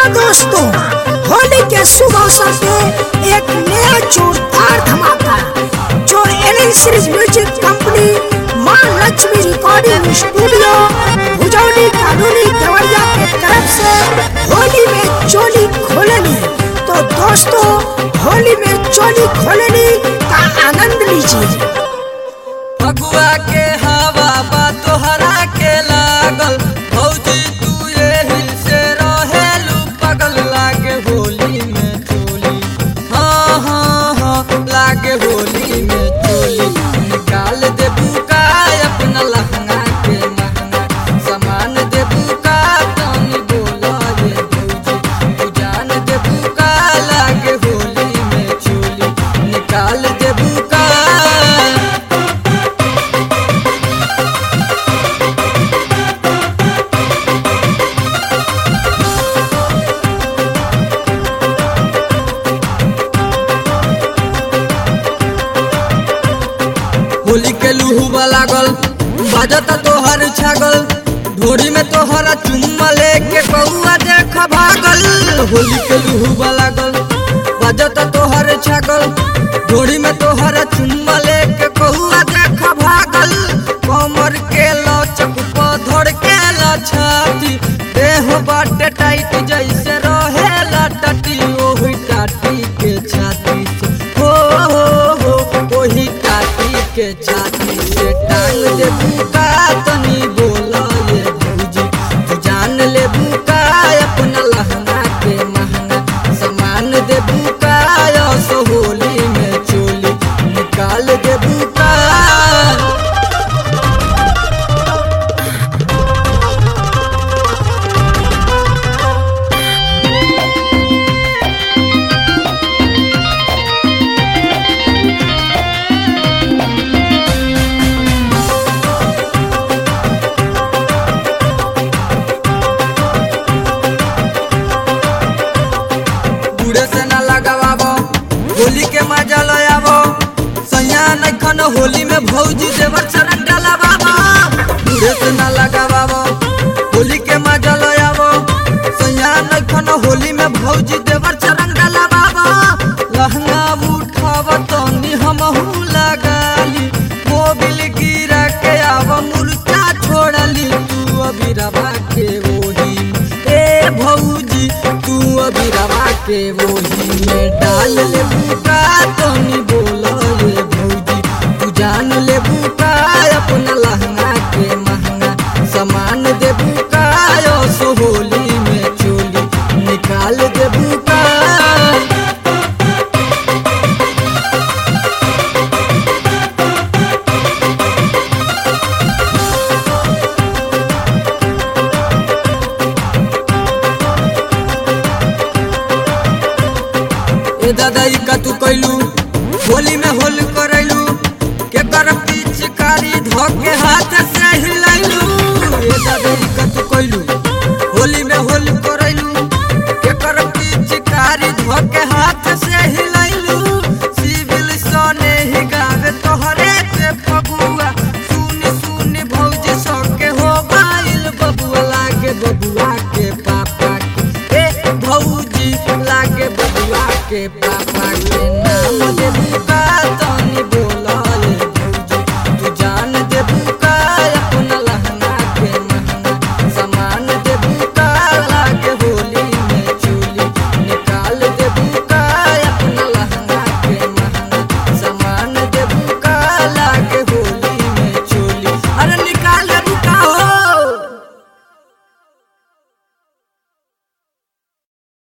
दोस्तों होली के शुभ अवसर पे एक नया जोरदार धमाका जो एल सीरीज म्यूजिक कंपनी माँ लक्ष्मी रिकॉर्डिंग स्टूडियो भुजौली कानूनी देवरिया के तरफ से होली में चोली खोलनी तो दोस्तों होली में चोली खोलनी का आनंद लीजिए फगुआ के हवा बा तोहरा के लागल भौजी तू यही से रहेलू पगल लागे होली में चोली हाँ हाँ हाँ लागे होली में चोली निकाल दे बुका अपना लहंगा के महंगा सामान दे बुका तनी बोला ये भौजी तू जान दे बुका लागे होली में चोली निकाल दे बुका होली के लुहुआ लागल बाजता तोहर छागल ढोरी में तोहरा चुम्मा लेके कौआ देख भागल होली के लुहुआ लागल बाजता तोहर छागल ढोरी में तोहरा चुम्मा लेके कौआ देख भागल कमर के लचक पधर के लछाती देह बाटे टाइट जैसे रहेला टटी ओही टाटी के छाती से हो हो हो ओही टाटी के छाती से टांग दे बुका तनी बोला ये भौजी तू जान ले बुका अपना लहंगा के महंगा सामान दे बुका सो होली में चोली निकाल दे बुका बूढ़े से ना लगावो होली के मजा लयावो सैया नखन होली में भौजी देवर चरण डलावो बूढ़े से ना लगावो होली के मजा लयावो सैया नखन होली में भौजी देवर चरण डलावो लहंगा उठाव तनी हमहू लगाली मोबिल गिरा के आव मुर्चा छोड़ली तू अभी रवा के वही ए भौजी तू अभी रवा के वही में डाल ले बुका तनी बोलो ये भौजी तू जान ले बुका अपना लहंगा के महंगा सामान दे बुका यो सो होली में चोली निकाल दे बुका ए दादा ई का तू कैलू होली में होल करैलू के कर पिचकारी धोके हाथ से हिलाइलू ए दादा ई का तू कैलू होली में होल करैलू के कर पिचकारी धोके हाथ से हिलाइलू सिविल सने ही गावे तोहरे के फगुआ सुनी सुनी भौजी सके हो गाइल बबुआ लागे बबुआ के पापा के ए भौजी लागे बबुआ के पापा